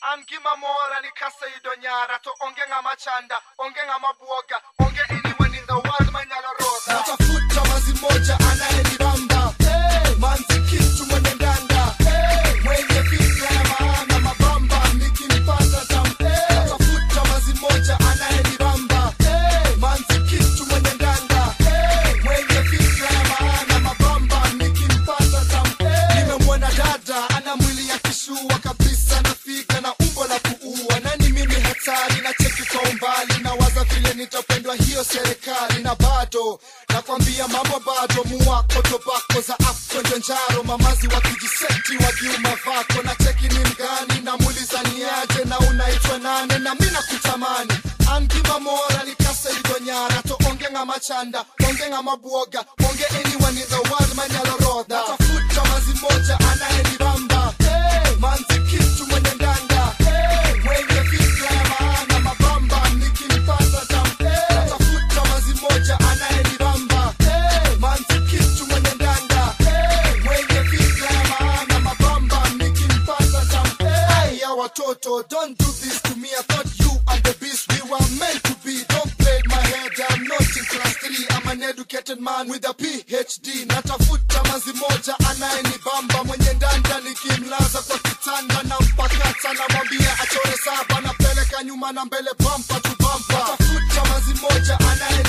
an gima mora ni kasa yudo nyara to onge ng'ama chanda onge ng'ama buoga onge anyone in the world manyalo rodha natafuta mazi moja anayenibamba hey, manzi kitu mwenye ndanda hey, mwenye fikra ya maana mabamba nikimpata tam hey, natafuta mazi moja anayenibamba hey, manzi kitu mwenye ndanda hey, mwenye fikra ya maana mabamba nikimpata tam hey, nimemwona dada ana mwili ya kishua kabisa nafika na umbo la kuua nani mimi hatari na cheki kwa umbali na waza vile nitapendwa hiyo serikali na bado nakwambia mambo bado muwako tobako za afkonjo njaro mamazi wakijiseti wakiuma vako na cheki ni mgani namuuliza niaje na unaitwa nane na mi nakutamani angima mora nikasa idonyara to onge ng'ama chanda onge ng'ama buoga onge anyone in the world manyalo rodha natafuta mazi moja anayenibamba hey, manzi kitu mwenye ndanda hey, mwenye fikra ya maana mabamba nikimpata tam hey, natafuta mazi moja anayenibamba hey, manzi kitu mwenye ndanda hey, mwenye fikra ya maana mabamba nikimpata tam hey, ya watoto don't do this to me I thought you and the beast we were meant to be don't play my head I'm not in class 3 I'm an educated man with a PhD natafuta mazi moja anayenibamba mwenye ndanda nikimlaza kwa kitanda na mpakata namwambia achore saba napeleka nyuma na mbele bampa tu bampa natafuta mazi moja anaye